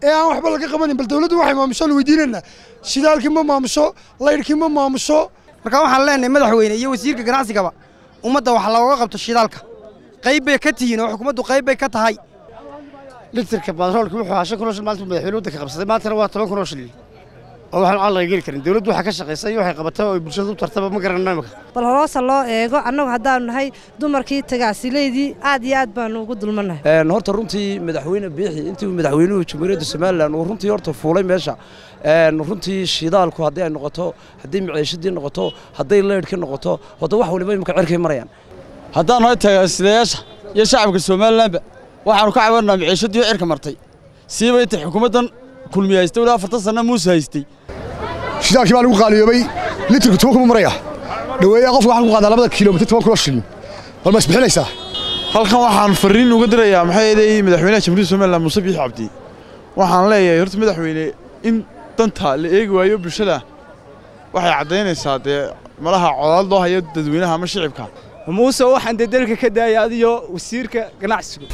ee aan waxba laga qabanin bal dawladdu waxay maamusho la weydiinaynaa shidaalkii ma maamusho laydhkii ma maamusho marka waxaan leenahay madaxweyne iyo wasiirka ganacsigaba ummadda wax looga qabto shidaalka qayb bay ka tihiin oo xukuumaddu qayb bay ka tahay litirka batroolka wuxuu ahaa shan kun oo shil maalinta madaxweyne waddanka qabsaday maantana waa toban kun oo shil oo waxaan aan laga geli karin dawladdu waxaa ka shaqaysa iyo waxay qabatay oo bulshada u tartaba ma garanayno imika bal horoosa loo eego annagu haddaanu nahay dumarkii tagaasileydii aad iyo aad baanu ugu dulmannahay horta runtii madaxweyne biixi intii uu madaxweynuhu jamhuuriyadda somalilan uu runtii horta fuulay meesha runtii shidaalku haddii ay noqoto haddii maciishadii noqoto hadday leydhkii noqoto horta wax waliba imika cerkay marayaan haddaan nahay tagaasilayaasha iyo shacabka somalilanba waxaanu ka cabanaa maciishadii cirka martay siiba intay xukuumaddan kulmiye haystay ilaa afartan sanna muuse haystay shidaalkii baa lagu qaaliyoobay litirku toban kuma maraya dhaweeyaa qofka waxaan ku qaadaa labada kilomitir toban kilo shilin bal ma isbixinaysaa halkan waxaan fariin uga dirayaa maxay eeday madaxweynaha jamhuuriyadda somaliland muuse biixi cabdi waxaan leeyahay horta madaxweyne in danta la eegi waayo bulshada waxay caddaynaysaa dee malaha codaad loo hayo dadweynaha ama shicibka muuse waxaan dee dalka ka daaya adiyo wasiirka ganacsigu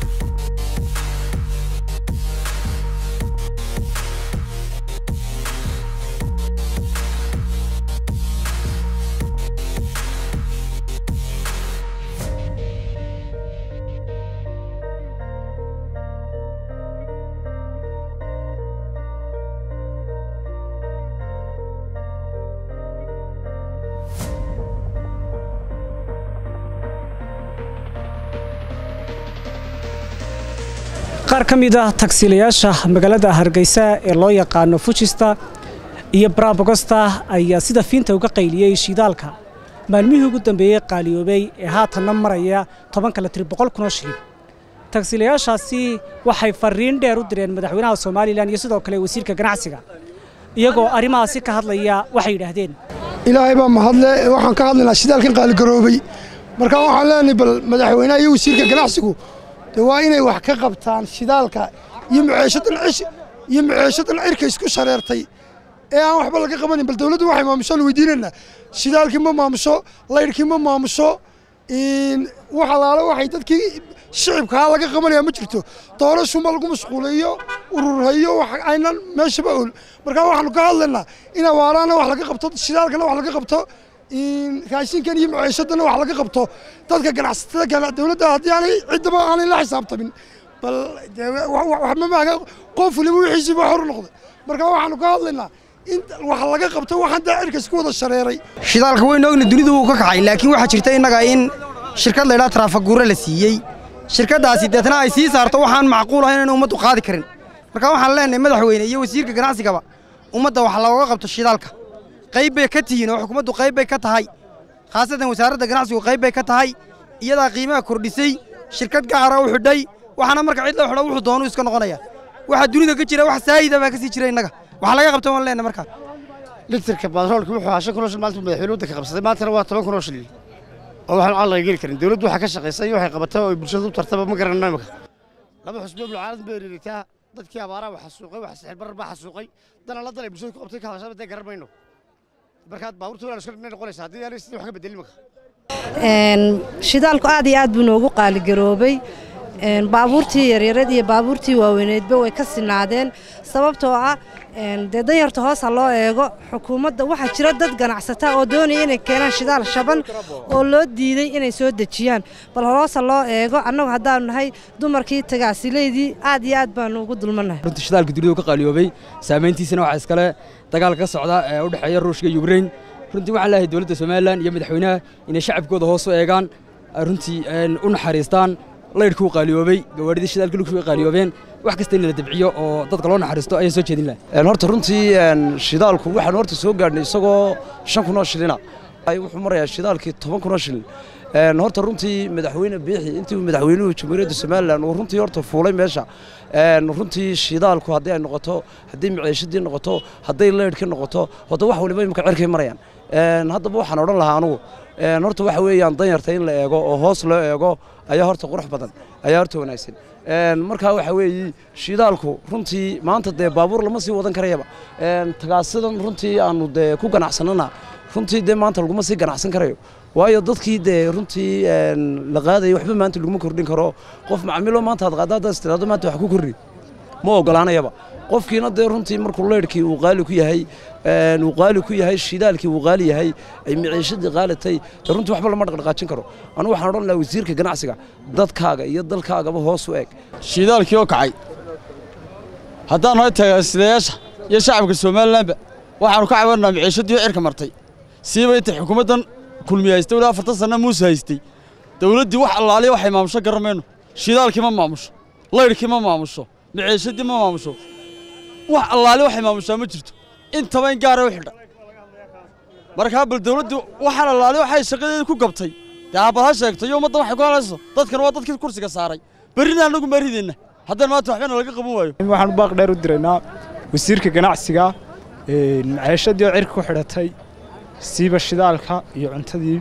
qaar ka mid ah tagsiilayaasha magaalada hargeysa ee loo yaqaano fujista iyo barabogosta ayaa sida fiinta uga qayliyey shidaalka maalmihii ugu dambeeyey qaaliyoobay ee haatanna maraya tobanka litir boqol kunoo shilin tagsiilayaashaasi waxay fariin dheer u direen madaxweynaha somalilan iyo sidoo kale wasiirka ganacsiga iyagoo arrimahaasi ka hadlaya waxay yidhaahdeen ilaahay baa mahadle waxaan ka hadlaynaa shidaalkan qaaligaroobay marka waxaan leenahay bal madaxweynaha iyo wasiirka ganacsigu de waa inay wax ka qabtaan shidaalka iyo maciishadan cish iyo maciishadan cirka isku shareertay ee aan waxba laga qabanin bal dawladdu waxay maamusho la weydiinaynaa shidaalkii ma maamusho laydhkii ma maamusho wax alaale waxay dadkii shicibkaa laga qabanaya ma jirto doorashuma lagu mashquuleeyo ururhayo wax aynan meeshaba ol marka waxaanu ka hadlaynaa in awaaraana wax laga qabto shidaalkana wax laga qabto raashinkan iyo maciishadana wax laga qabto dadka ganacsatada dawladda haddii aanay ciddaba aanay la xisaabtamin bal waxmamaaga qof waliba wixiisiiba xor u noqday marka waxaanu ka hadlaynaa in wax laga qabto waxaan daa cirka isku wada shareeray shidaalka waynu ogna dunidu wuu ka kacay laakiin waxaa jirta innaga in shirkad laydhaa taraafaguure la siiyey shirkaddaasi deetna ay sii saarto waxaan macquul ahayn inaynu ummaddu qaadi karin marka waxaan leenahay madaxweyne iyo wasiirka ganacsigaba ummadda wax looga qabto shidaalka qayb bay ka tihiin oo xukuumaddu qayb bay ka tahay khaasatan wasaaradda ganacsigu qayb bay ka tahay iyadaa qiimaha kordhisay shirkad gacara u xidhay waxaana marka cid la xidho wuxuu doonu iska noqonaya waxa dunida ka jira wax saayida baa ka sii jira innaga wax laga qabta waan leenahay markaa litirka batroolka wuxuu ahaa shan kun oo shil maalinta madaxweyne waddanka qabsaday maantana waa toban kun oo shil oo waxaan aan laga geli karin dawladdu waxaa ka shaqaysa iyo waxay qabatay oo bulshada u tartaba ma garanayno imika laba xusbo bulcaalad bay riiritaa dadkii abaaraha wax xasuuqay wax sixir barar baa xasuuqay dana la dalay bulshada ku qabtay ka hadashada dee garan mayno markaad baabuurta walaal iska noqonaysa haddii aanay sidii wax ka bedelin imika shidaalku aad iyo aad buu noogu qaaligaroobay baabuurtii yaryareed iyo baabuurtii waaweyneedba way ka sinaadeen sababtoo ah dee danyarta hoosa loo eego xukuumadda waxaa jira dad ganacsata oo doonaya inay keenaan shidaal shaban oo loo diiday inay soo dejiyaan bal horoosa loo eego annagu haddaanu nahay dumarkii tagaasileydii aad iyo aad baanu ugu dulmannahay runtii shidaalka dunidu ka qaaliyoobay saamayntiisana waxaa iskale dagaalka ka socda ee u dhexeeya ruushka iyo ukrain runtii waxaan leeyahay dowladda somalilan iyo madaxweynaha inay shacabkooda hoos u eegaan runtii u naxariistaan laydhkuu qaaliyoobay gawaadhidii shidaalka lugshuu ay qaaliyoobeen wax kasta in la dabciyo oo dadka loo naxariisto ayaan soo jeedin lahay horta runtii shidaalku waxaanu horta soo gaadhnay isagoo shan kun oo shilina wuxuu marayaa shidaalkii toban kun oo shilin horta runtii madaxweyne biixi intii uu madaxweynuhu jamhuuriyadda somalilan uu runtii horta fuulay meesha runtii shidaalku haddii ay noqoto haddii maciishadii noqoto hadday leydhkii noqoto horta wax waliba imika cerkay marayaan haddaba waxaan odhan lahaa anugu horta waxa weeyaan danyarta in la eego oo hoos loo eego ayaa horta qurux badan ayaa horta wanaagsan markaa waxa weeye shidaalku runtii maanta dee baabuur lama sii wadan karayaba tagaasidan runtii aanu dee ku ganacsanana runtii dee maanta laguma sii ganacsan karayo waayo dadkii dee runtii la qaadaya waxba maanta laguma kordhin karo qof macamilo maanta aad qaada haddaad istiraado maanta wax ku kordhi ma ogolaanayaba qofkiina dee runtii markuu leyrhkii uu qaali ku yahay uu qaali ku yahay shidaalkii uu qaali yahay ay miciishadii qaalatay dee runtii waxba lama dhaqdhaqaajin karo anu waxaan odhan lahaa wasiirka ganacsiga dadkaaga iyo dalkaagaba hoos u eg shidaalkii oo kacay haddaan nahay tagaasidayaasha iyo shacabka somalilanba waxaanu ka cabanaa miciishadii oo cirka martay siiba intay xukuumaddan kulmiye haystay wali afartan sanna muuse haystay dawladdii wax allaaliya waxay maamusho garan mayno shidaalkii ma maamusho laydhkii ma maamusho miciishadii ma maamusho wax allaaliya waxay maamushaa ma jirto intaba in gaara u xidha markaa bal dawladdu waxaan allaaliya waxay shaqadeeda ku gabtay dee aabal ha sheegto iyo ummaddan waxay ku halayso dadkan waa dadkii kursiga saaray berrina annagu ma ridayna haddaan maanta waxbana laga qaban waayo waxaan u baaq dheer u diraynaa wasiirka ganacsiga maciishadii oo cirka ku xidhatay siiba shidaalka iyo cuntadii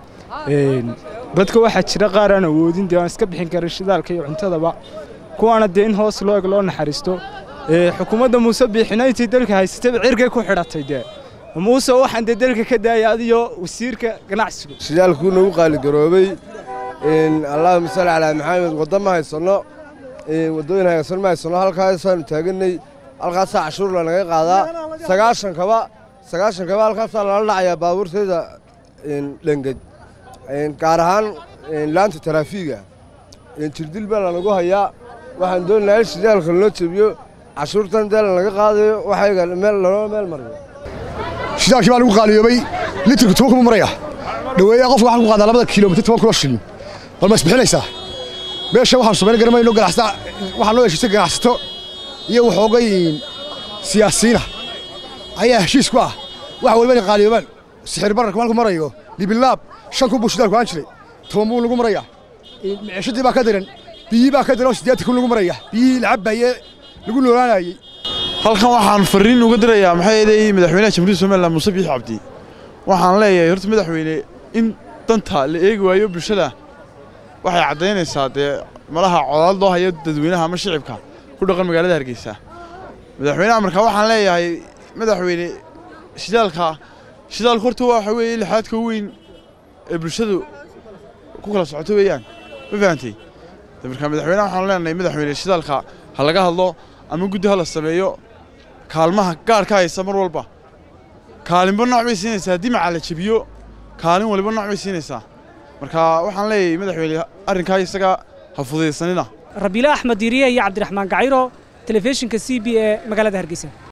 dadka waxaa jira qaar aan awoodin dee aan iska bixin karin shidaalka iyo cuntadaba kuwaana dee in hoos loo eg loo naxariisto xukuumadda muuse biixina intii dalka haysatayba cirkay ku xidhatay dee muuse waxaan dee dalka ka daaya adiyo wasiirka ganacsigu shidaalkuu nagu qaaligaroobay allahuma salli calaa maxamed wadda ma haysanno waddooyin hagaagsan ma haysanno halkaasaanu taaganay halkaasaa cashuur lanaga qaadaa sagaashan kaba sagaashan kaba halkaasaa lala dhacayaa baabuurteeda dhenged gaar ahaan laanta taraafiiga jirdil baa lanagu hayaa waxaan doonayaa in shidaalka loo jebiyo cashuurtan dee lanaga qaadayo waxayga meel lanoo meel mariyo shidaalkii baa lagu qaaliyoobay litirku toban kuma maraya dhaweeyaa qofka waxaan ku qaadaa labada kilomitir toban kilo shilin bal ma isbixinaysaa meesha waxaanu samayn garamayno ganacsato waxaan loo heshiisay ganacsato iyo waxoogay siyaasiyiina ayaa heshiis ku ah wax waliba inay qaaliyoobaan sixir bararka maalku marayo libilaab shan kun buu shidaalku aan jiray toban buu lagu marayaa miciishadii baa ka diran biyii baa ka diran oo siddeetan kun lagu maraya biyihii la cabbayee lagu noolaanayey halkan waxaan fariin uga dirayaa maxay eeday madaxweynaha jamhuuriyadda somaliland muuse biixi cabdi waxaan leeyahay horta madaxweyne in danta la eegi waayo bulshada waxay caddaynaysaa dee malaha codaad loo hayo dadweynaha ama shicibka ku dhaqan magaalada hargeysa madaxweynaha markaa waxaan leeyahay madaxweyne shidaalka shidaalku horta waxa weeye lixaadka weyn ee bulshadu ku kala socoto weeyaan ma fahantay markaa madaxweynaha waxaan leenahay madaxweyne shidaalka ha laga hadlo ama guddi ha la sameeyo kaalmaha gaarka haysa mar walba kaalinba nooc bay siinaysaa haddii macaa la jebiyo kaalin waliba nooc bay siinaysaa marka waxaan leeyahay madaxweyne arrinkaa isaga ha fudaysanina rabiile axmed diiriye iyo cabdiraxmaan gacayro telefishinka c b ee magaalada hargeysa